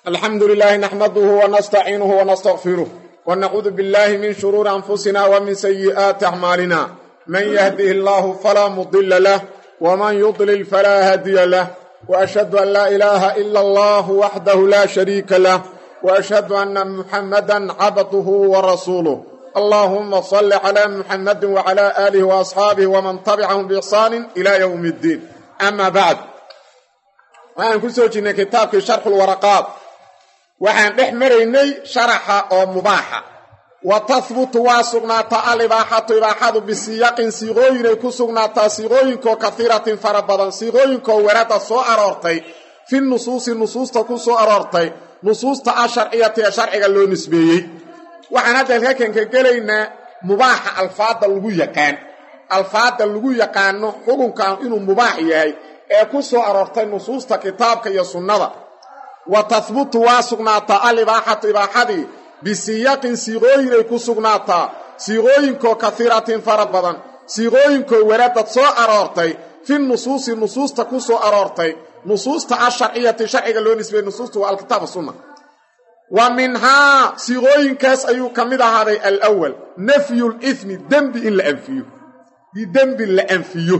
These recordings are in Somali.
alxamdu lilahi naxmaduhu wanastaciinuhu wanastaqfiruh wanacuudu billahi min shuruuri anfusina wa min sayi'aati acmaalina man yahdihi allahu falaa mudila lah wman yudlil falaa hadiya lah waashhadu an laa ilaaha ila allah waxdahu la shariika lah waashhadu anna muxammadan cabduhu warasuuluh allahuma salli cala muxamadi wacala aalihi waasxaabihi waman tabicahum biixsaanin ila ywmi اddiin ama bacd waxaan ku soo jirnay kitaabkii sharxulwaraqaat waxaan dhex maraynay sharaxa oo mubaaxa wa tahbutu waa sugnaataa alibaaxatu ibaaxadu bisiyaqin siiqooyinay ku sugnaataa siiqooyinkoo kahiiratin fara badan siiqooyinkoo werada soo aroortay fi nusuusi nusuusta ku soo aroortay nusuusta asharciyati ee sharciga loo nisbeeyey waxaan hadda halkakan ka gelaynaa mubaaxa alfaadda lagu yaqaan alfaadda lagu yaqaano xukunkan inuu mubaax yahay ee ku soo aroortay nusuusta kitaabka iyo sunnada wa tahbutu waa sugnaataa alibaaxatu ibaaxadii bisiyaqin siiqooyinay ku sugnaataa siiqooyinkoo kahiiratin fara badan siiqooyinkoo waradad soo aroortay fi nusuusi nusuusta ku soo aroortay nusuusta asharciyati sharciga loo nisbeeyey nusuusta waa alkitaab sunna wa minhaa siiqooyinkaas ayuu ka mid ahaaday alwal nafyu lithmi dembi in la anfiyo dembi la anfiyo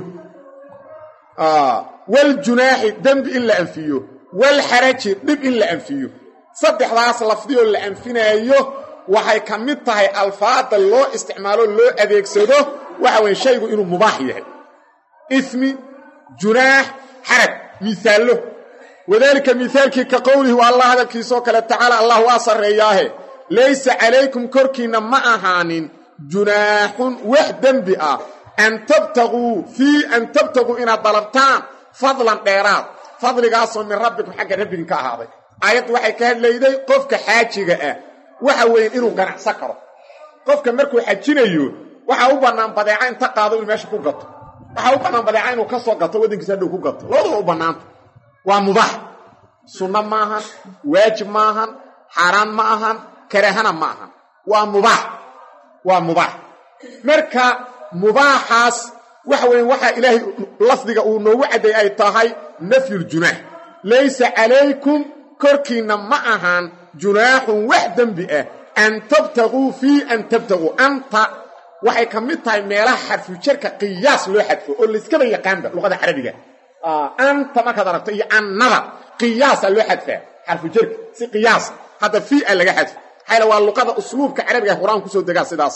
waljunaaxi dembi in la anfiyo walxaraji dhib in la anfiyo saddexdaas lafdiyoo la anfinaayo waxay ka mid tahay alfaada loo isticmaalo loo adeegsado waxa weye shaygu inuu mubaax yahay ismi junaax xaraj miisaallo wadaalika miaalkii ka qowlihi waa allah hadalkiisoo kale tacaala allah waa sarreeyaahe laysa calaykum korkiinna ma ahaanin junaaxun wax dembi ah an tabtaguu fii an tabtaguu inaad dalabtaan fadlan dheeraad fadligaasoo min rabbikum xagga rabbigin ka ahaaday aayaddu waxay ka hadlayday qofka xaajiga ah waxa weeye inuu ganacsan karo qofka markuu xajinayo waxaa u bannaan badeeca inta qaado inuu meesha ku gato waxaa u bannaan badeeca inuu ka soo gato waddankiisa hadhow ku gato labadaba u bannaanta waa mubaax sunno ma ahan waajib ma ahan xaaraan ma ahan karaahana ma ahan waa mubaax waa mubaax marka mubaaxaas waxa weeye waxaa ilaahay lafdiga uu noogu cadday ay tahay nafyuljunaax laysa calaykum korkiinna ma ahaan junaaxun wax dembi ah an tabtaguu fii an tabtaguu anta waxay ka mid tahay meelaha xarfujarka qiyaas loo xadfo oo layskaba yaqaanba luqada carabiga anta markaad aragto iyo annada qiyaasa loo xadfaa xarfujarka si qiyaas hadda fii a laga xadfo maxayla waa luqada usluubka carabiga qur-aan kusoo degaa sidaas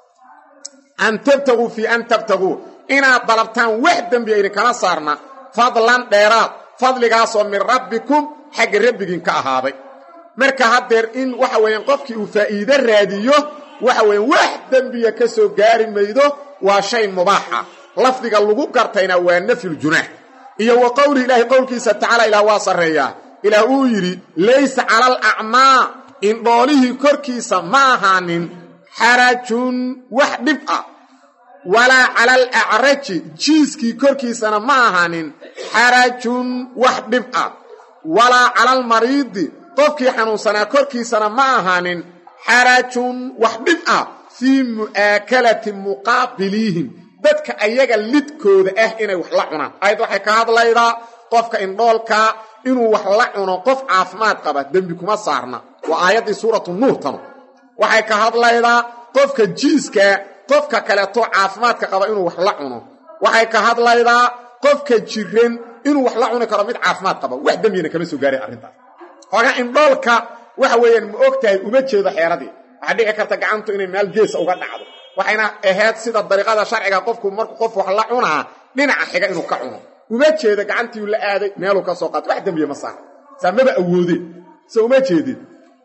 an tabtaguu fii an tabtaguu inaad dalabtaan wax dembiya idinkama saarna fadlan dheeraad fadligaasoo min rabbikum xagga rabbigiin ka ahaaday marka haddeer in waxa weeyaan qofkii uu faa'iide raadiyo waxa weeyaan wax dembiya ka soo gaari maydo waa shay mubaaxa lafdiga lagu gartayna waa nafyuljunaax iyo wa qowlihi ilaahi qowlkiisa tacaala ilaah waa sarreeyaa ilaah uu yidhi laysa cala alacmaa indhoolihii korkiisa ma ahaanin xarajun wax dhib ah walaa cala alacraji jiiskii korkiisana ma ahaanin xarajun wax dhib ah walaa cala almariidi qofkii xanuunsanaa korkiisana ma ahaanin xarajun wax dhib ah fii mu'aakalati muqaabiliihim dadka ayaga lidkooda ah inay wax la cunaan ayad waxay ka hadlaydaa qofka indhoolkaa inuu wax la cuno qof caafimaad qaba dembi kuma saarna waa aayaddii suuratu nuur tanu waxay ka hadlaydaa qofka jiiskaa qofka kaleeto caafimaadka qaba inuu wax la cuno waxay ka hadlaydaa qofka jiran inuu wax la cuni karo mid caafimaad qaba wax dembiyana kama soo gaaray arrintaas xoogaa indhoolka waxa weeyaan ma og tahay uma jeedo xeeradii waxaa dhici karta gacantu inay meel geesa uga dhacdo waxayna ahayd sida dariiqada sharciga qofku markuu qof wax la cunaa dhinaca xiga inuu ka cuno uma jeedo gacantiiu la aaday meeluu ka soo qaato wax dembiya ma saara saa maba awoodeen se uma jeedin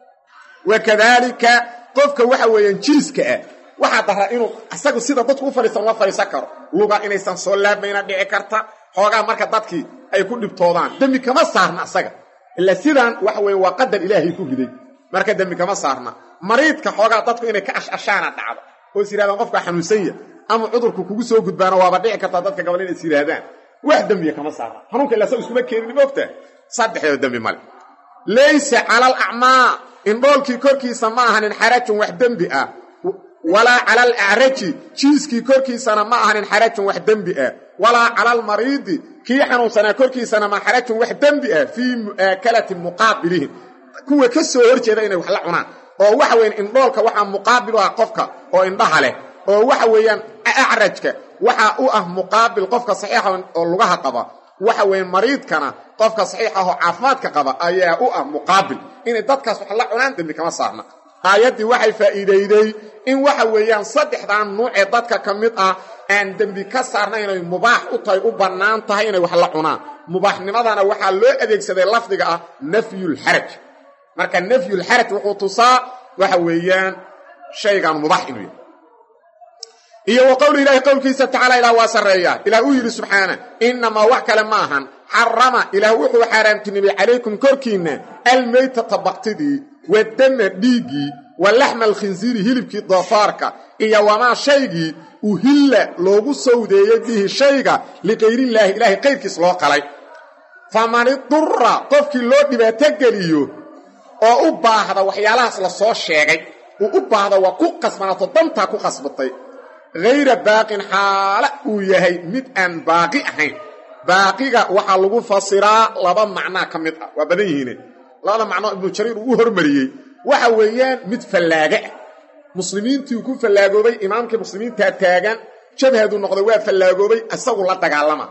wakadaalika qofka waxa weeyaan jiiska ah waxaa daraa inuu isagu sida dadku u fadhiisan uma fadhiisan karo luga inaysan soo laabayna dhici karta xoogaa marka dadkii ay ku dhibtoodaan dembi kama saarna asaga ila sidaan waxa weeye waa qadar ilaahay ku riday marka dembi kama saarna mariidka xoogaa dadku inay ka ashashaana dhacdo oo is yidhahdaan qofkaa xanuunsan ya ama cudurku kugu soo gudbaana waaba dhici kartaa dadka gabal inay is yidhaahdaan wax dembiya kama saarna xanuunka ila saga iskuma keenin moogtaa saddexdeeda dembi male laysa cala alacmaa indhoolkii korkiisa ma ahanin xarajun wax dembi ah walaa cala alacraji jiiskii korkiisana ma ahanin xarajun wax dembi ah walaa cala almariidi kii xanuunsanaa korkiisana ma xarajun wax dembi ah fii mu'aakalati muqaabilihim kuwa ka soo horjeeda inay wax la cunaan oo waxa weeyaan indhoolka waxaa muqaabil u ah qofka oo indhaha leh oo waxa weeyaan acrajka waxaa u ah muqaabil qofka saxiixa oo lugaha qaba waxa weeyaan mariidkana qofka saxiixa oo caafimaadka qaba ayaa u ah muqaabil inay dadkaas wax la cunaan dembi kama saarna aayaddii waxay faa'iidayday in waxa weeyaan saddexdan nuucee dadka ka mid ah aan dembi ka saarna inay mubaax u tahay u bannaan tahay inay wax la cunaan mubaaxnimadana waxaa loo adeegsaday lafdiga ah nafyulxaraj marka nafyulxaraj wuxuu tusaa waxa weeyaan shaygan mubaax inuu yahay iyo wa qowli ilaahi qowlkiisa tacaala ilaah waa sarreeyaa ilaah uu yidhi subxaana innamaa wax kale ma ahan xarama ilaah wuxuu xaaraamtinimay calaykum korkiinna almaytata baktidii wadama dhiiggii wa laxma alkhinsiiri hilibkii doofaarka iyo wamaa shaygii uhilla loogu sawdeeyey bihi shayga liqayrillaahi ilaahay qayrkiis loo qalay faman idura qofkii loo dhibaato geliyo oo u baahda waxyaalahaas la soo sheegay uu u baahda waa ku qasbanaato dantaa ku qasbatay hayra baaqin xaala uu yahay mid aan baaqi ahayn baaqiga waxaa lagu fasiraa laba macnaa ka mid ah waa badan yihiine labada macnoo ibnu jariir uu u hormariyey waxa weeyaan mid fallaaga ah muslimiintii ku fallaagoobay imaamkii muslimiintaa taagan jabhadu noqday waa fallaagoobay isagu la dagaalama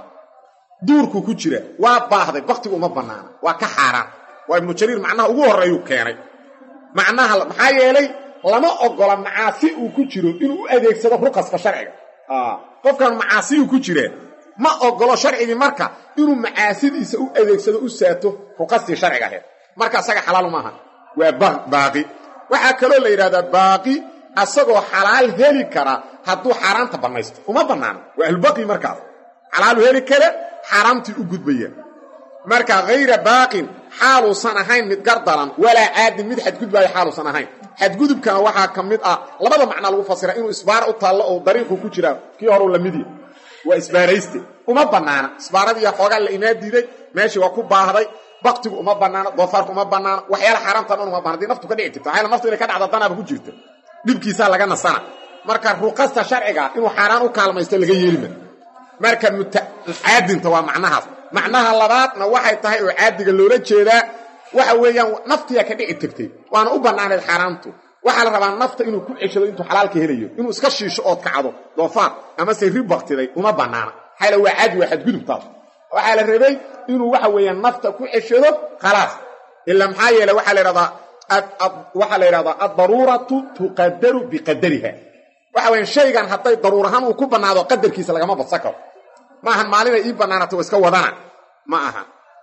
duurku ku jira waa baahday baktigu uma bannaana waa ka xaaraan waa ibnu jariir macnaha ugu horreeyuu keenay macnaha maxaa yeelay lama ogola macaasi uu ku jiro inuu u adeegsado ruqaska sharciga qofkan macaasiyuu ku jiree ma ogolo sharcigii marka inuu macaasidiisa u adeegsado u saato ruqastii sharciga ahayd marka asaga xalaal maaha waa baaqi waxaa kaloo la yidhahdaa baaqi asagoo xalaal heli kara hadduu xaaraanta bannaysto uma bannaano waa ahlubaqi markaas xalaalu heli kara xaaraamtii u gudbaya marka hayra baaqin xaaluusan ahayn mid gardaran walaa caadin mid xadgudbaayo xaaluusan ahayn xadgudubkana waxaa ka mid ah labada macnaa lagu fasira inuu isbaara u taallo oo dariiqu ku jiraa kii horeu la midya waa isbaarayste uma bannaana isbaaradiiya xoogaa la imaa diiday meeshii waa ku baahday baktigu uma bannaano doofaarku uma bannaano waxyaala xaaraamtan dhan uma banna hadii naftu ka dhici jirta waxayla naftu inay ka dhacda danaaba ku jirta dhibkiisaa laga nasana marka ruqasta sharciga inuu xaaraan u kaalmaysto laga yeelima marka caadinta waa macnahaas macnaha labaadna waxay tahay oo caadiga loola jeedaa waxa weeyaan naftiyaa ka dhici tagtay waana u bannaanayd xaaraantu waxaa la rabaa nafta inuu ku ceshado intuu xalaalka helayo inuu iska shiisho ood kacdo doofaar amase ri baktiday uma bannaana maxaa waa caadi waa xadgudubtaas waxaa la rabay inuu waxa weeyaan nafta ku ceshado khalaas ilaa maxaa yeele waxaa la ydhahdaa waxaa la yidhahdaa addaruuratu tuqadaru biqadariha waxa weyaan shaygan hadday daruur ahaan uu ku bannaado qadarkiisa lagama badsan karo ma ahan maalinay ii bannaanato waa iska wadana ma aha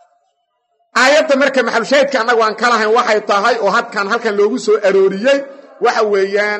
aayadda marka maxalushaahidka annagu aan ka lahayn waxay tahay oo hadkan halkan loogu soo arooriyey waxa weeyaan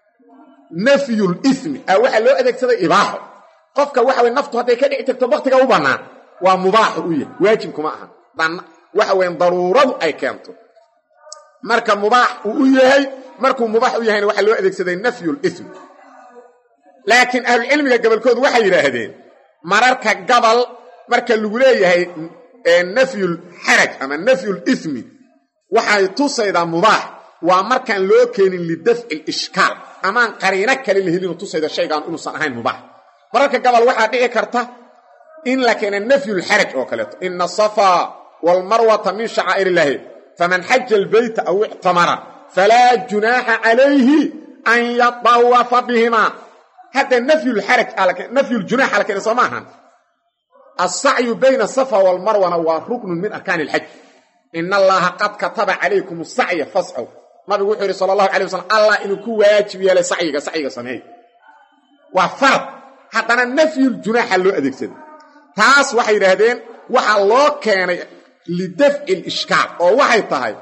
nafyul ismi a waxaa loo adeegsaday ibaaxo qofka waxa weye naftu hadday ka dhici tagto baktiga u bannaan waa mubaaxu u yahay waajibkuma aha waxa weyan daruuradu ay keento marka mubaax uu u yahay markuu mubaax u yahayna waxaa loo adeegsaday nafyul ismi laakiin ahlucilmiga gabolkoodu waxay yidhaahdeen mararka gabal marka lagu leeyahay nafyul xaraj ama nafyul ismi waxay tusaydaa mubaax waa markaan loo keenin lidafci lishkaal amaan qariino kale la helinu tusayda shaygaan inuusan ahayn mubaax mararka gabal waxaa dhici karta in la keena nafyulxaraj oo kaleeto ina asafaa waalmarwata min shacaa'ir illaahi faman xaja albayta aw ictamara falaa junaaxa calayhi an yatawafa bihimaa hadda nafyuljunax ala keena soo maahan alsacyu bayna asafa waalmarwana waa ruknun min arkaani ilxaj ina allaha qad kataba calaykum asacya fascow nabigu wuxuu yidhi sala allahu alay wasalam allah inuu ku waajib yeelay sacyiga sacyiga sameey waa farad haddana nafyuljunaxa loo adeegsaday taas waxay yidhaahdeen waxaa loo keenay lidafci lishkaal oo waxay tahay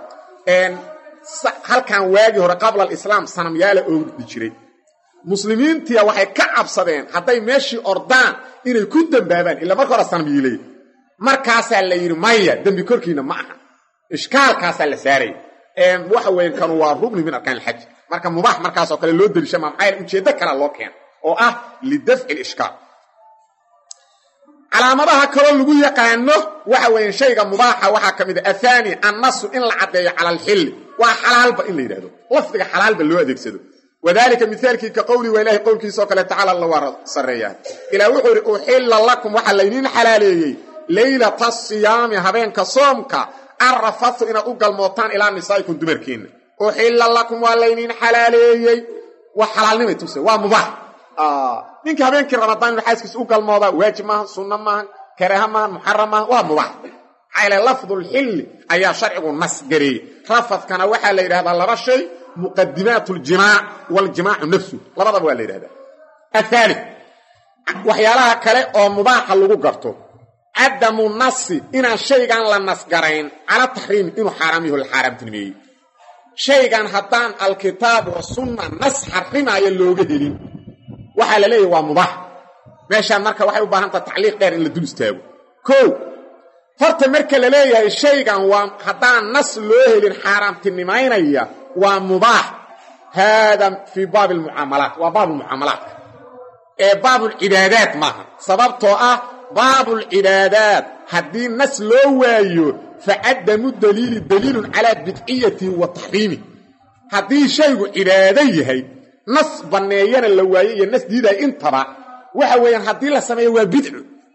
halkan waagii hore qabla alislaam sanamyaala oogdi jiray muslimiintiya waxay ka cabsadeen hadday meeshii ordaan inay ku dembaabaan ila marka hore sanamyiilay markaasaa la yidhi maya dembi korkiina ma aha ishkaalkaasaa la saaraya waxa weyan kanu waa rugni min arkaan ilxaj marka mubaax markaasoo kale loo deliisha ma maxaa ujeeddo kalea loo keena oo ah lidafci lishkaal calaamadaha kaloo lagu yaqaano waxa weyan shayga mubaaxa waxaa ka mid a athaani annasu in la caddeeyo cala alxilli waa xalaalba in la yidhahdo lafdiga xalaalba loo adeegsado wadalika mihaalkii ka qowli waa ilahay qowlkiisaoo kale tacaala la waa sarreeyaa ilaa wuxuu idhi uxilla lakum waxaa laydiin xalaaleeyey leylata asiyaami habeenka soomka arrafatu inaad u galmootaan ilaa nisaa'ikum dumarkeenna uxilla lakum waa layniin xalaaleeyey waa xalaalnimay tuse waa mubaax ninka habeenkii ramadaan inu xaaskiisa u galmoodaa waajib maaha sunno maahan karaaha maahan muxaram maahan waa mubaax maxaa yaele lafdulxilli ayaa sharcigu nas gareeyey rafadkana waxaa la yidhahdaa laba shay muqadimaat ljimaac waljimaacu nafsu labadaba waa la yidhahdaa athaali waxyaalaha kale oo mubaaxa lagu garto cadamu nasi inaan shaygan la nasgarayn cala taxriimi inuu xaaraam yaho la xaaraamtinimeeyey shaygan haddaan alkitaab wa sunna nas xarimaayo looga helin waxaa la leeyahy waa mubaax meeshaan marka waxay u baahan taha tacliiq dheer in la dul istaago kow horta marka la leeyahay shaygan waa haddaan nas loo helin xaaraamtinimaynaya waa mubaax haada fii baabi almucaamalaat waa baabulmucaamalaadka ee baabulcibaadaat maaha sababtoo ah baabulcibaadaat haddii nas loo waayo facadamu daliili daliilun calaa bidciyatihi wa taxriimih haddii shaygu cibaado yahay nas banneeyana la waayo iyo nas diidaya intaba waxa weeyaan haddii la sameeyo waa bidco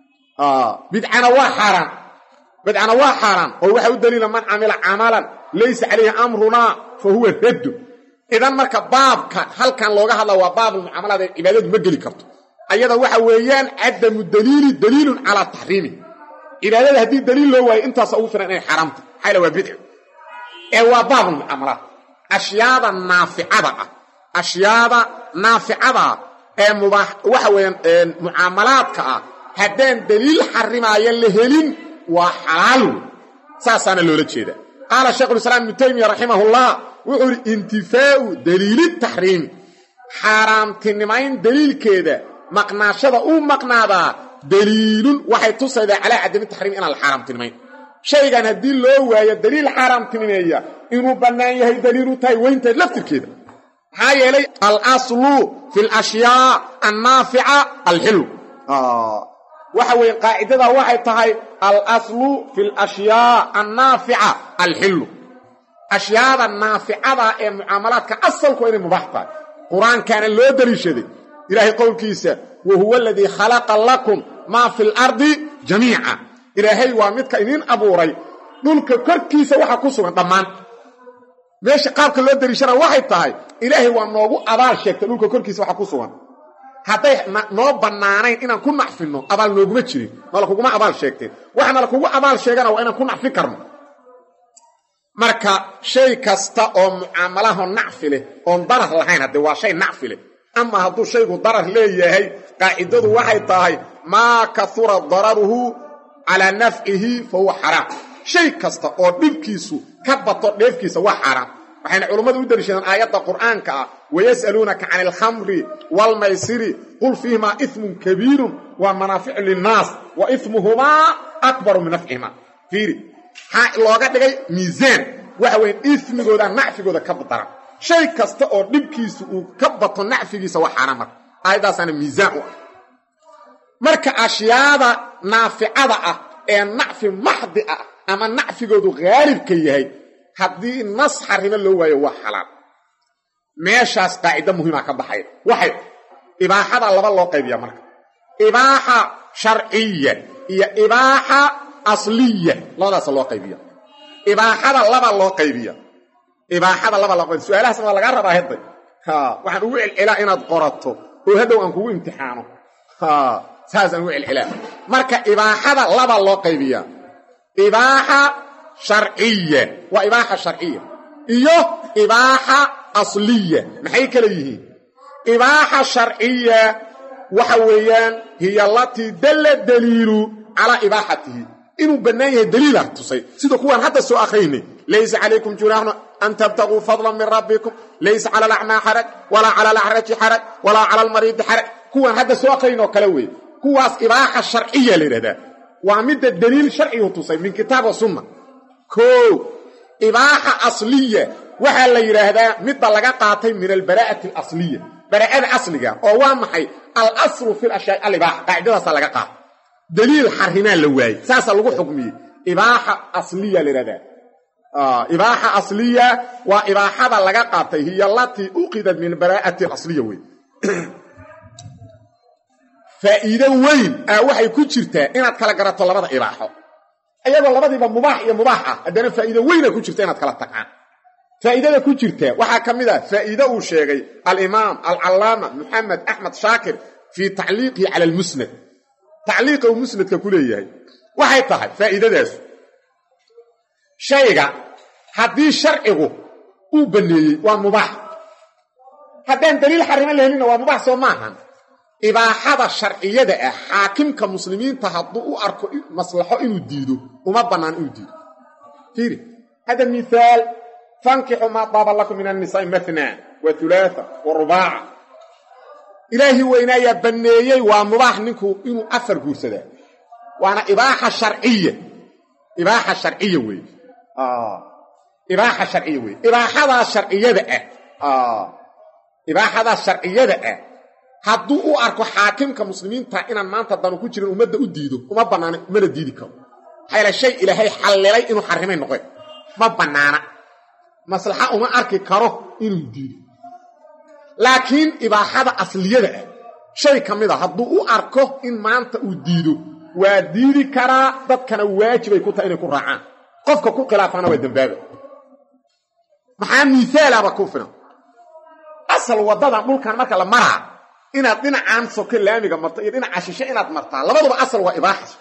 bidcana waa xaaraan bidcana waa xaaraan oo waxa u daliila man camila camalan laysa calayhi amrunaa fa huwa raddu idan marka baabka halkan looga hadla waa baabulmucaamalaad ee cibaadadu ma geli karto ayada waxa weeyaan cadamu daliili daliilun calaa taxriimi cibaadada haddii daliil loo waayo intaasa ugu filan inay xaaraamta maxaa waa bidco ee waa baabulmucaamalaad ashyaada naaficada ah ashyaada naaficada ee mubaax waxa weeyaan mucaamalaadka ah haddaan daliil xarimaayo la helin waa xalaal wey saasaana loola jeeda qaala shaykhulislaam ibnu taymiya raximahullah wuxuu ihi intifaau daliili taxriimi xaaraamtinimayn daliilkeeda maqnaashada uu maqnaadaa daliilun waxay tusaydaa calaa cadami taxriim inaan la xaaraamtinimayn shaygan haddii loo waayo daliil xaaraamtinimeeya inuu bannaan yahay daliilu tahay weyntahay laftirkeeda maxaa yeelay alaslu fi alashyaa annaafica alxilu waxa weeye qaacidada waxay tahay alaslu fi alashyaa annaafica alxilu ashyaada naaficada ee mucaamalaadka asalku inay mubaax tahay qur-aankaana loo daliishaday ilaahay qowlkiisa wa huwa aladii khalaqa lakum maa fi lardi jamiica ilaahay waa midka idiin abuuray dhulka korkiisa waxa ku sugan dhammaan meesha qaabka loo daliishana waxay tahay ilaahay waa noogu abaal sheegtay dhulka korkiisa waxa ku sugan hadday noo bannaanayn inaan ku nacfinno abaal nooguma jirin nala kuguma abaal sheegteen waxaana la kugu abaal sheegana waa inaan ku nacfi karno marka shay kasta oo mucaamalaho nacfi leh oon darar lahayn haddee waa shay nacfi leh ama hadduu shaygu darar leeyahay qaacidadu waxay tahay maa kahura dararuhu calaa nafcihi fa huwa xaraam shay kasta oo dhibkiisu ka bato dheefkiisa waa xaaraam waxayna culummadu u daliishadeen aayadda qur'aanka ah wayas'aluunaka cani alkhamri waalmaysiri qul fiihimaa ismun kabiirun waa manaaficu linnaas wa ismuhumaa akbaru min nafcihimaa fiiri maxaa looga dhigay miisaan waxa weeye ismigooda nacfigooda ka daran shay kasta oo dhibkiisu uu ka bato nacfigiisa waa xaaraan marka aayadaasaana miisaan u ah marka ashyaada naaficada ah ee nacfi maxdi ah ama nacfigoodu haalibka yahay haddii nas xarimo loo waayo waa xalaal meeshaas qaacido muhiima ka baxaya waxay ibaaxada laba loo qaybiya marka ibaaxa sharciya iyo ibaaxa asliya labadaasa loo qaybiya ibaaxada laba loo qaybiya ibaaxada laba loo qaybiya su-aalahaasna waa lagaa rabaa hedday waxaan ugu celcelaa inaad qorato oo hadhow aan kugu imtixaano saasaan ugu celcelaa marka ibaaxada laba loo qaybiya ibaaxa sharciya waa ibaaxa sharciya iyo ibaaxa asliya maxay kala yihiin ibaaxa sharciya waxa weeyaan hiya alatii dalla daliilu calaa ibaaxatihi inuu bannaan yahay daliila tusay sida kuwaan hadda soo akhraynay laysa calaykum junaaxun an tabtaguu fadlan min rabbikum laysa cala alacmaa xaraj walaa cala alacraji xaraj walaa cala almariidi xaraj kuwaan hadda soo akhrayn oo kale weeye kuwaas ibaaxa sharciya la yidhahdaa waa midda daliil sharcigu tusay min kitaab wa sunna koo ibaaxa asliya waxaa la yidhaahdaa midda laga qaatay min albaraa'ati alasliya baraa'ada asliga oo waa maxay alaslu fi lashyaa alibaaxa qaacidadaasaa laga qaata daliil xarimaa la waayey saasaa lagu xukmiyey ibaaxa asliya la yidhahdaa ibaaxa asliya waa ibaaxada laga qaatay hiya alatii uqidat min baraa'ati alasliya wey faa'iido weyn aa waxay ku jirtaa inaad kala garato labada ibaaxo iyagoo labadiiba mubaax iyo mubaax ah haddana faa'iido weyna ku jirta inaad kala taqaan faa'iidada ku jirta waxaa ka mid ah faa'iide uu sheegay alimaam alcallaama moxamed axmed shaakir fii tacliiqihi cala almusnad tacliiqa uu musnadka ku leeyahay waxay tahay faa'iidadaas shayga haddii sharcigu uu banneeyey waa mubaax haddaan daliil xarimo la helinna waa mubaax soo maahan ibaaxada sharciyada ah xaakimka muslimiinta hadduu u arko maslaxo inuu diido uma bannaan inuu diido fiiri hada mihaal fankixu maa daaba lakum min annisaai matna wa hulaatha wa rubaaca ilaahi weynaayaa banneeyey waa mubaax ninku inuu afar guursadaa waana ibaaxa sharciya ibaaxa sharciya weeye ibaaxa sharciya weeye ibaaxadaa sharciyada ah ibaaxadaa sharciyada ah hadduu u arko xaakimka muslimiinta inaan maanta danu ku jirin ummadda u diido uma bannaana mana diidi karo maxaa yaele shay ilaahay xallilay inuu xarrimay noqe ma bannaana maslaxa uma arki karo inuu diido laakiin ibaaxada asliyada ah shay ka mid a hadduu u arko in maanta uu diido waa diidi karaa dadkana waajibay ku tahay inay ku raacaan qofka ku khilaafaana waa dembaaba maxaa miisaalaba ku filan asal waddadan dhulkan marka la maraa inaad dhinacaan soke laamiga marto iyo dhinaca shishe inaad martaa labaduba asal waa ibaaxa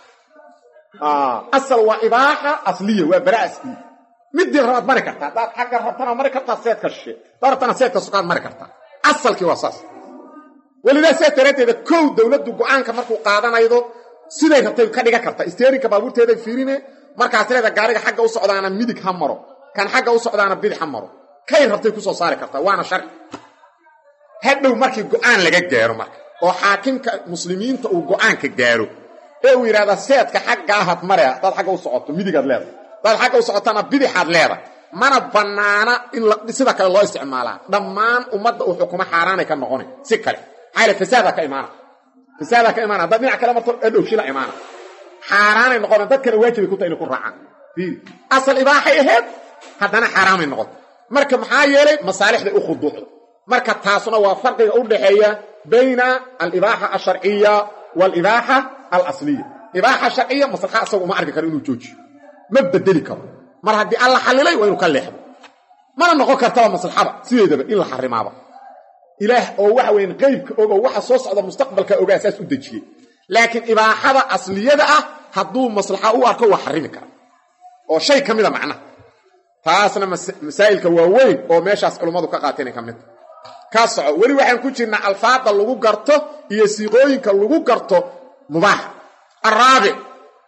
asal waa ibaaxa asliya waa bara asliya midii rabaad mari kartaa haddaad xagga rabtana mari kartaa seedka shishe hadaad rabtana seedka sokaad mari kartaa asalkii waa saas welidaa sidaas daraaddeeda kow dowladdu go-aanka markuu qaadanaydo siday rabtay ka dhigan karta isteerinka baabuurteeday fiirine markaas leeda gaariga xagga u socdaana midig ha maro kan xagga u socdaana bidix ha maro kay rabtay ku soo saari kartaa waana sharci hadhow markii go-aan laga gaaro marka oo xaakimka muslimiinta uu go-aanka gaaro ee uu yidhahda seedka xaggaahaad mare hadaad xagga u socoto midigaad leedahay hadaad xagga u socotana bidixaad leedahay mana bannaana in sida kale loo isticmaalaa dhammaan ummadda uu xukumo xaaraanay ka noqonay si kale maxaa yale fasaadaa ka imaana fasaadaa ka imaana haddaad dhinac kale marto adhow shila imaana xaaraanay noqona dadkana waajibay ku tahay inay ku raacaan fiiri asal ibaaxay ahayd haddana xaaraamay noqoto marka maxaa yeelay masaalixday u khuduucdo marka taasuna waa farqiga u dhaxeeya bayna alibaaxa alsharciya waalibaaxa alasliya ibaaxa sharciya maslaxa asagu uma arki karo inuu joojiyo ma bedeli karo mar haddii alla xallilay waa inuu ka leexdo mana noqon kartaba maslaxada sideedaba in la xarimaaba ilaah oo waxa weyn qeybka ogo waxa soo socda mustaqbalka ogaa saas u dejiyey laakiin ibaaxada asliyada ah hadduu maslaxa u arko waa xarimi kara oo shay ka mida macnaha taasna masaa'ilka waaweyn oo meeshaas culummadu ka qaateen ka midta ka soco weli waxaan ku jirnaa alfaada lagu garto iyo siiqooyinka lagu garto mubaax araabic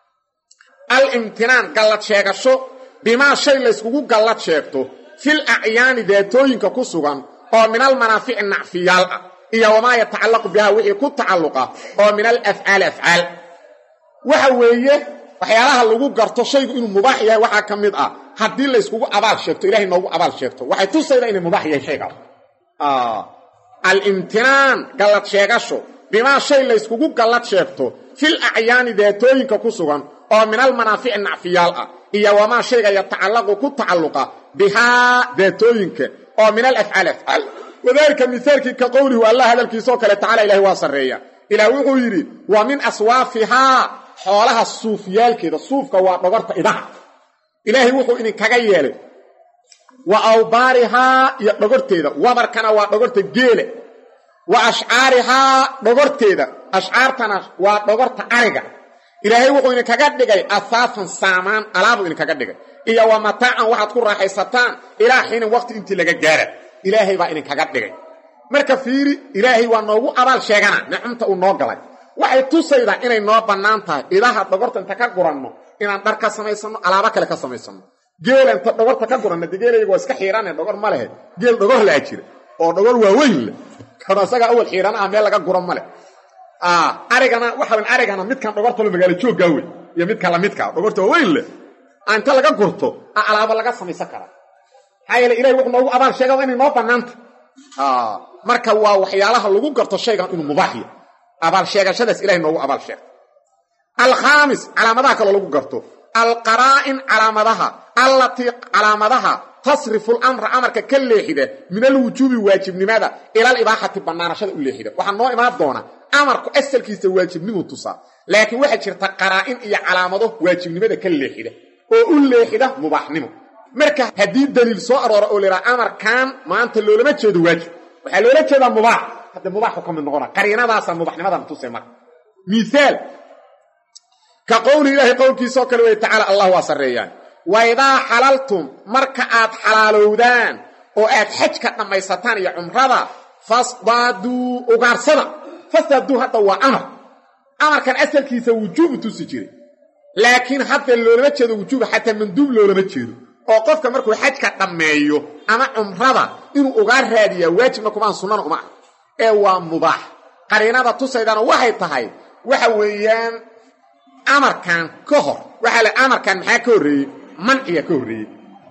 alimtinaan gallad sheegasho bimaa shay layskugu gallad sheegto fil acyaani daatooyinka ku sugan oo min almanaafici nacfiyaal ah iyo wamaa yatacallaqu bihaa wixii ku tacalluqa oo min alafcaali afcaal waxa weeye waxyaalaha lagu garto shaygu inuu mubaax yahay waxaa ka mid ah haddii layskugu abaal sheegto ilahay noogu abaal sheegto waxay tusaydaa inay mubaax yahay shaygaas alimtinaan gallad sheegasho bimaa shay layskugu gallad sheegto fil acyaani daatooyinka ku sugan oo min almanaafici nacfiyaal ah iyo wamaa shayga yatacallaqu ku tacalluqa bihaa daatooyinka oo min alafcaali afcaal wadaalika mihaalkii ka qowlihu allah hadalkiisaoo kale tacala ilahi waa sarreeya ilaah wuxuu yidhi wa min aswaafihaa xoolaha suufyaalkeeda suufka waa dhogorta idaha ilaahay wuxuu idinkaga yeelay wa awbaarihaa iyo dhogorteeda wabarkana waa dhogorta geele wa ashcaarihaa dhogorteeda ashcaartana waa dhogorta ariga ilaahay wuxuu idinkaga dhigay ahaafan saamaan alaabuu idinkaga dhigay iyo wa mataacan waxaad ku raaxaysataan ilaa xiinin waqti intii laga gaara ilaahay baa idinkaga dhigay marka fiiri ilaahay waa noogu abaal sheegana nicmta uu noo galay waxay tusaydaa inay noo bannaan tahay idaha dhogorta inta ka guranno inaan dhar ka samaysanno alaabo kale ka samaysanno geela inta dhogorta ka guranno de geelayaga waa iska xiirane dhogor ma lehe geel dhogor laa jira oo dhogor waaweyn leh kan isagaa awal xiirana ah meel laga guran ma leh arigana waxawan arigana midkan dhogortalo magaalo jooggaa wey iyo midka lamidkaa dhogorta waaweyn leh inta laga gurto a alaabo laga samaysan karaa maxaa yeele ilahay wuxuu noogu abaal sheega inay noo bannaanta marka waa waxyaalaha lagu garto shaygan inuu mubaax yahay abaal sheegashadaas ilahay noogu abaal sheegta alkhaamis calaamadaha kaloo lagu garto alqaraa'in calaamadaha allatii calaamadaha tasrifu lamra amarka ka leexida min alwujuubi waajibnimada ila alibaaxati bannaanashada u leexida waxaa noo imaan doona amarku asalkiisa waajibnimu tusaa laakiin waxaa jirta qaraa'in iyo calaamado waajibnimada ka leexida oo u leexida mubaaxnimo marka haddii daliil soo aroora oo laidhaha amarkan maanta loolama jeedo waajib waxaa loola jeedaa mubaax hadda mubaaxu ka mid noqona qariinadaasaa mubaxnimadan tusay marka miaal ka qowli ilaahay qowlkiisaoo kale wey tacaala allah waa sarreeyaan waidaa xalaltum marka aad xalaalowdaan oo aad xajka dhammaysataan iyo cumrada fasdaaduu ugaarsada fasdaaduu hadda waa amar amarkan asalkiisa wujuubu tusi jiray laakiin hadda loolama jeedo wujuuba xataa manduub loolama jeedo oo qofka markuu xajka dhammeeyo ama cumrada inuu ugaar raadiyaa waajibna kumaan sunnana uma ah ee waa mubaax qariinada tusaydana waxay tahay waxa weeyaan amarkan ka hor waxaa la amarkan maxaa ka horreeyey manciga ka horreeyey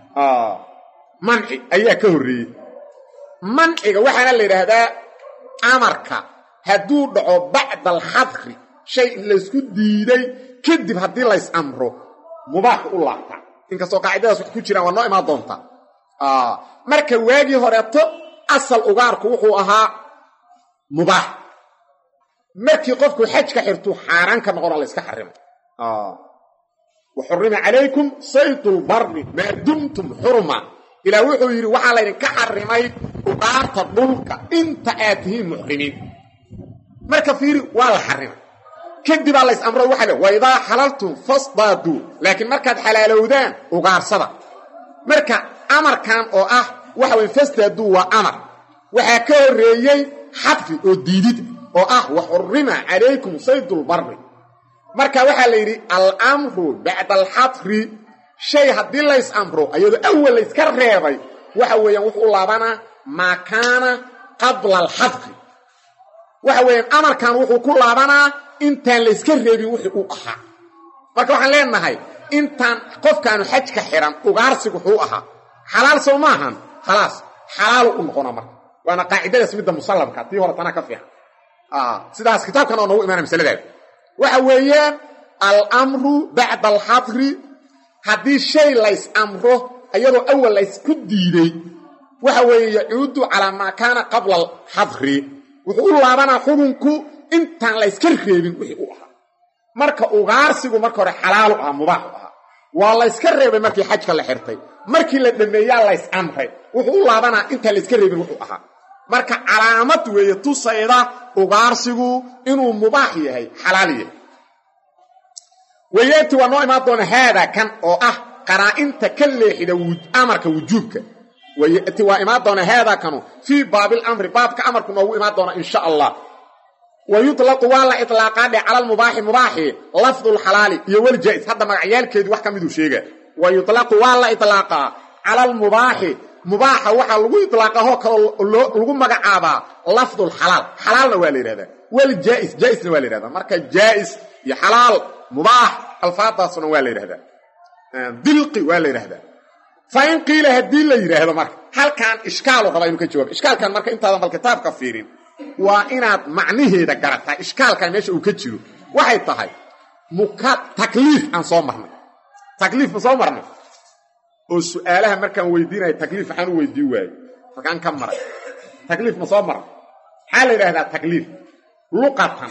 manci ayaa ka horreeyey manciga waxaana la yidhaahdaa amarka hadduu dhaco bacda alxadri shay laysku diiday kadib haddii lays amro mubaaxu u laabtaa inkastoo qaacidadaas wax ku jiraan waa noo imaan doontaa marka waagii horeeto asal ugaarku wuxuu ahaa mubaax markii qofku xajka xirtuu xaaraan ka noqona layska xarimay wa xurima calaykum saydulbarri maa dumtum xurma ilaa wuxuu yidhi waxaa laydinka xarimay ugaarta dhulka inta aad tihiin muxrimiin marka fiiri waa la xarimay kadibaa lays amro waxa le waidaa xalaltum fasdaaduu laakiin markaad xalaalowdaan ugaarsada marka amarkan oo ah waxa weye fasdaaduu waa amar waxaa ka horreeyey xadfi oo diidid oo ah wa xurima calaykum saydulbarri marka waxaa la yidhi alamru bacda alxadri shay haddii lays amro ayadoo awal layska reebay waxa weeyaan wuxuu u laabanaa maa kaana qabla alxadri waxa weeyaan amarkan wuxuu ku laabanaa intaan layska reebin wixii uu ahaa marka waxaan leenahay intaan qofkaanu xajka xiran ugaarsigu wuxuu ahaa xalaal sow maahan khalaas xalaalu u noqona marka waana qaacidadaas midda musallamka tii hore tana ka fiican sidaas kitaabkan oo noogu imaana masaladaada waxa weeyaan alamru bacda alxadri haddii shay lays amro iyadoo awal laysku diiday waxa weeye yacuudu calaa maa kaana qabla alxadri wuxuu u laabanaa xukunku intaan layska reebin wixii u ahaa marka ugaarsigu marka hore xalaalu ahaa mubaaxu ahaa waa layska reebay markii xajka la xirtay markii la dhameeyaa lays amray wuxuu u laabanaa intaan layska reebin wuxuu ahaa marka calaamad weeye tusayda ugaarsigu inuu mubaax yahay xalaal yahay wayaati waa noo imaan doona haada kan oo ah qaraa'inta ka leexida amarka wujuubka wayaati waa imaan doona haada kanu fii baabil amri baabka amarku noogu imaan doona insha allah wa yutlaqu waa la itlaaqaa dhe cala almubaaxi mubaaxi lafdu lxalaali iyo waljaa'is hadda magacyaalkeedii wax ka miduu sheega wa yutlaqu waa la itlaaqaa cala almubaaxi mubaaxa waxaa lagu iطlaaqa hoo kaloo lagu magacaabaa lafdu lxalaal xalaalna waa la yidhahdaa waljaa'is jaa'isna waa la yidhahdaa marka jaa'is iyo xalaal mubaax alfaadaasna waa la yidhahdaa dilqi waa la yidhahdaa fa in qiila haddii la yidhaahdo marka halkan ishkaalu rabaa inuu ka jawaabo ishkaalkan marka intaadan bal kitaabka fiirin waa inaad macnaheeda garataa ishkaalkan meesha uu ka jiro waxay tahay muka takliif aan soo marnay takliif ma soo marnay oo su'aalaha markaan weydiinaya takliif waxaan u weydiin waaye markaan ka maray takliif ma soo maray maxaa la yidhahdaa takliif luqatan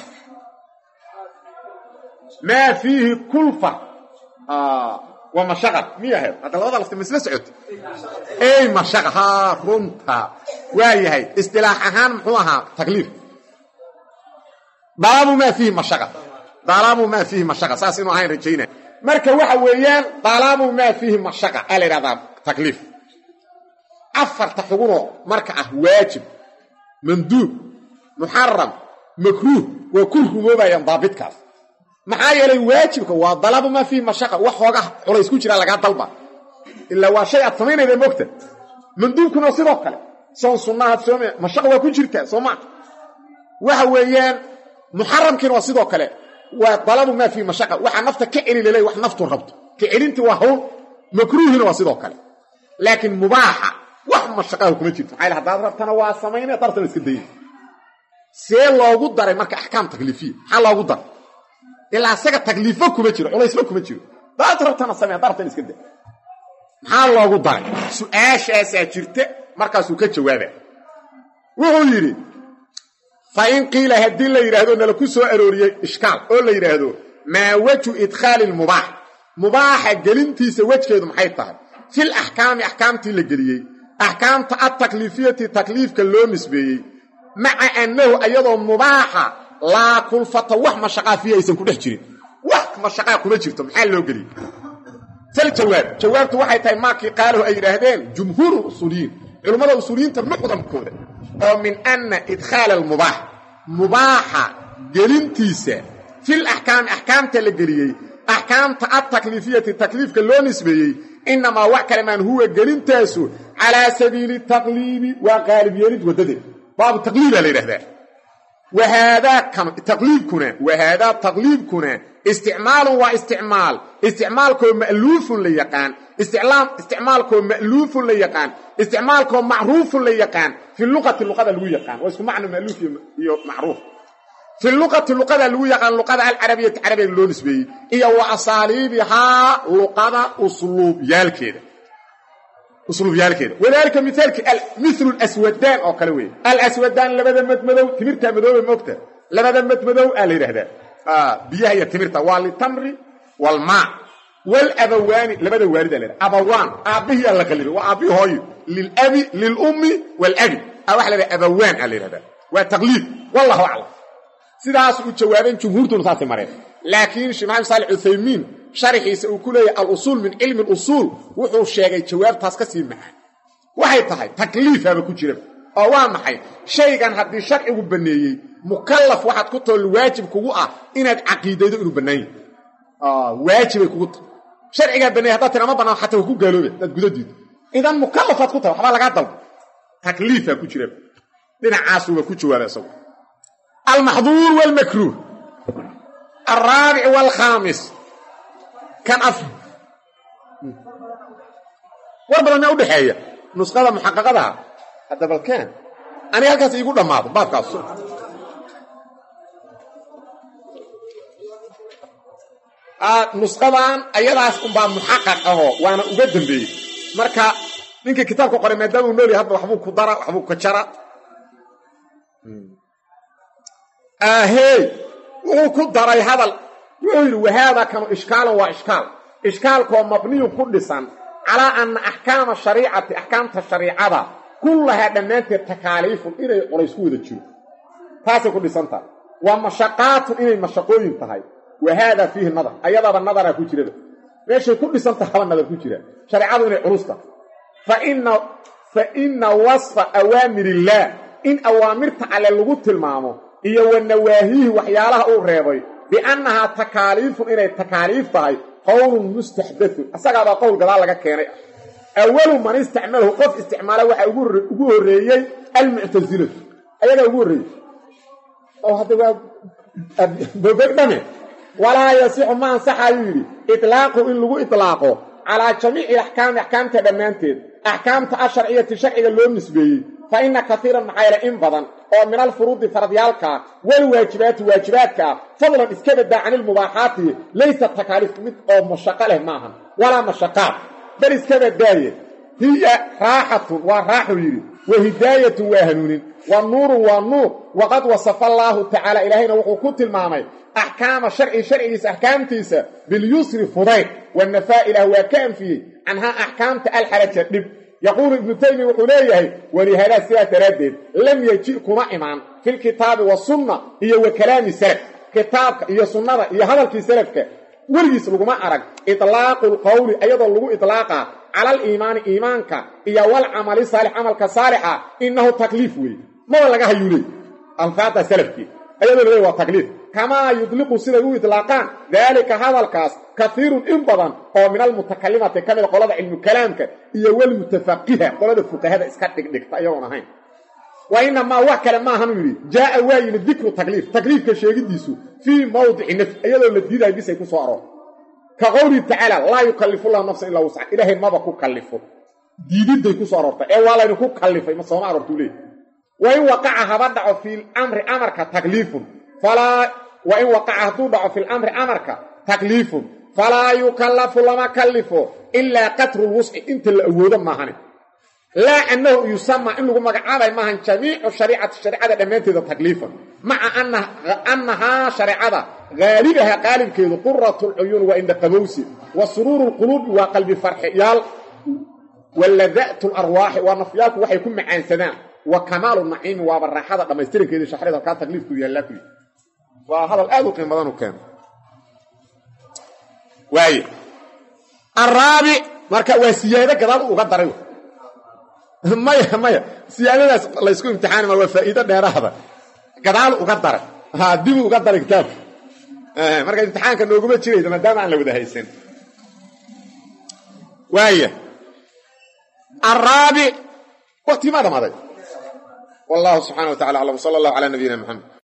maa fiihi kulfa waa mashaqad miy ahayd hadda labada lafti masla socota ey mashaqa haa runta waa yahay istilaax ahaan muxuu ahaa takliif dalabu maa fiihi mashaqa dalabu maa fiihi mashaqa saas inuu ahayn rajaynaya marka waxa weeyaan dalabu maa fiihi mashaqa aa la yidhahdaa takliif afarta xugunoo marka ah waajib manduub muxaram makruuh waa ku rumoobayaan daabitkaas maxaa yeelay waajibka waa dalabu maa fiihi mashaqa wax hooga culays ku jira lagaa dalba ilaa waa shay aad samaynayda mogta manduubkuna sidoo kale soon sunnahaad soome mashaqa waa ku jirtaa soo maa waxa weeyaan muxaramkiina waa sidoo kale waa dalabu maa fiihi mashaqa waxaa nafta ka celi laleey wax naftu rabto ka celintii waa hawl makruuhina waa sidoo kale laakiin mubaaxa wax mashaqaha kuma jirto maxaa yl hadaad rabtana waa samaynaya dartana iska dayna see loogu daray marka axkaam takliifiya maxaa loogu daray ilaa isaga takliifo kuma jiro culaysba kuma jiro daad rabtana samee dartan iska da maxaa loogu daray su-aashaasaa jirta markaasuu ka jawaaba wuxuu yidhi fa in qiila haddii la yidhaahdo nala ku soo arooriyey ishkaal oo la yidhaahdo maa wejhu idkhaali lmubaax mubaaxa gelintiisa wejgeedu maxay tahay fil axkaami axkaamtii la geliyey axkaamta adtakliifiyati takliifka loo nisbeeyey maca annahu ayadoo mubaaxa laa kulfata wax mashaqaa fiihi aysan ku dhex jirin wax mashaqaa kuma jirto maxaa loo geliyey fal jawaab jawaabtu waxay tahay maakii qaalahu ay yidhaahdeen jumhuuru usuuliyiin culummada usuuliyiinta mucdamkooda oo min anna idkhaala almubaax mubaaxa gelintiisa fil axkaami axkaamta la geliyey axkaamta adtakliifiyati takliifka loo nisbeeyey inamaa wax kale maan huwa gelintaasu calaa sabiili taqliibi waa qaalib yeelid waddadeed baabu taqliibaa la yidhahdaa wahaadaa taqliibkuna wahaadaa taqliibkuna isticmaalun waa isticmaal isticmaalkoo ma'luufun la yaqaan isticmaalkoo ma'luufun la yaqaan isticmaalkoo macruufun la yaqaan fi luqati luqada lagu yaqaan waa isku macno ma'luuf iyo macruuf fi luqati luqada lagu yaqaan luqada alcarabiyati carabiga loo nisbeeyey iyo wa asaaliibihaa luqada usluubyaalkeeda usluubyaalkeeda wadaalika mithaalki milu aswadaan oo kale weeye alaswadaan labada madmadow timirta madoobe moogta labada madmadow aa la yidhahdaa biyaha iyo timirta waa litamri walmaa walabawaani labada waalidaa la yidhahda abawaan aabbihii aa la qalibay waa aabbihi hooyo lilabi lilummi walabi a waxa la yidhahda abawaan aa la yidhahdaa waa taqliid wallahu aclam sidaas u jawaabeen jumhuurtuna saasay mareen laakiin sheekh maxamed saali cuthaymiin sharaxiisa uu ku leeyahay alusuul min cilmi alusuul wuxuu sheegay jawaabtaas ka sii macaan waxay tahay takliifaaba ku jira oo waa maxay shaygan haddii sharcigu banneeyey mukallaf waxaad ku tool waajib kugu ah inaad caqiidaydo inuu bannaan yahay waajibay kugu tahay sharcigaa banneeyey haddaad tira ma bannaan xataa waa ku gaaloobe hadaad gudadiido idan mukallafaad ku tahay waxbaa lagaa dalba takliifaa ku jira dhinacaasuuba ku jawaaba isagu almaxduur wاlmakruuh alraabic wاlkhaamis kan af war badan maa udhexeeya nusqada muxaqaqadaha hadda balkaan aniga halkaas iigu dhammaado baabkaas nusqadan ayadaas unbaa muxaqaq aho waana uga dambeeyey marka ninkii kitaabka qoray maadaama uu noolyahay hadda waxbuu ku dara waxbuu ka jara ahey wuxuu ku daray hadal wuxuu yidhi wahaadaa kanu ishkaalan waa ishkaal ishkaalkoo mabniyun ku dhisan calaa anna axkaama shariicati axkaamta shariicada kullahaa dhammaanteed takaaliifun inay colaysku wada jiro taasay ku dhisan tahay waa mashaqaatun inay mashaqooyin tahay wa haadaa fiihi nadar ayadaaba nadaraa ku jiraba meeshay ku dhisan tahaba nadar ku jira shareecadu inay culus tahay fa inna wasfa awaamir illaah in awaamirta alle lagu tilmaamo iyo wa nawaahiihi waxyaalaha uu reebay biannahaa takaaliifun inay takaaliif tahay qowlun mustaxdaun asagaabaa qowl gadaal laga keenay awalu man istacmalahu qof isticmaala waxaa ugu horreeyey almuctasilatu ayagaa ugu horreeyey oo hadda waa bobegdhame walaa yasixu ma ansaxayuu yidhi itlaaqu in lagu itlaaqo calaa jamiici axkaami axkaamta dhammaanteed axkaamta asharciyati sharciga loo nisbeeyey fa inna kaiiran maxaa yeele in badan oo min alfuruudi faradyaalkaa walwaajibaati waajibaadkaa fadlan iska badaa cani ilmubaaxaati laysa takaaliif mid oo mashaqo leh maahan walaa mashaqaad bal iska badaaye hiya raaxatun waa raaxuu yidhi wa hidaayatun waa hanuunin wa nuurun waa nuur waqad wasafa allaahu tacaala ilaahayna wuxuu ku tilmaamay axkaama sharci sharcigiisa axkaamtiisa bilyusri fudayd wanafaa ilaah waa ka anfiyey canhaa axkaamta alxaraja dhib yaquulu ibnu taymiya wuxuu leeyahay walihadaa sidaas daraaddeed lam yeji kuma imaan filkitaabi wasunna iyo wa kalaami salaf kitaabka iyo sunnada iyo hadalkii salafka weligiis laguma arag itlaaqu lqowli ayadoo lagu itlaaqa cala aliimaani iimaanka iyo walcamali saalix camalka saalixa innahu takliif weeye maba laga hayuu leey alfaada salafkii ayadoo laleey waa takliif kamaa yudliqu siday u itlaaqaan daalika hadalkaas kaiirun in badan oo min almutakalimati ka mida qolada cilmu kalaamka iyo walmutafaqiha qolada fuqahada iska dhigdhigta iyagoon ahayn wa inamaa wax kale maahanuu yidhi jaaa waa yimid dikru takliif takliifka sheegidiisu fii mawdici nafsi iyadoo la diidayo bisay ku soo aroor ka qowlihi tacaala laa yukallifu llahu nafsan ilaa wusca ilaahay maba ku kallifo diididday ku soo aroortay ee waa laydinku kallifay ma sooma aroortuu leey wa in waqaca haba dhaco fii amri amarka takliifun falaa wa in waqaca hadduu dhaco fi lamri amarka takliifun falaa yukallafu lama kallifo ilaa qatru lwusci inta la awoodo maahane laa annahu yusama in lagu magacaabay maahan jamiicu shariicati shareecada dhammaanteeda takliifan maca annahaa shareecada haalibaha qaalibkeedu quratu lcuyuun waa indhaqabowsi wa suruuru lquluubi waa qalbi farxiyaal wa lada'tu larwaaxi waa nafyaalku waxay ku macaansadaan wa kamaalu naciimi waaba raaxada dhammaystirankeedii shaxrada halkaa takliifku yaallaa ku yidhi waa hadal aad u qiim badan u keena waaye araabic marka waa siyaado gadaal uga daray maya maya siyaadadaas laysku imtixaani ma waa faa'iido dheeraada gadaal uga daray ha dibu uga daray kitaabka marka imtixaanka nooguma jiraysa maadaama aan la wada haysan waaya araabic waktii maa dhamaaday wallahu subxana wa tacala aclam sala allahu calaa nabiyina maxamed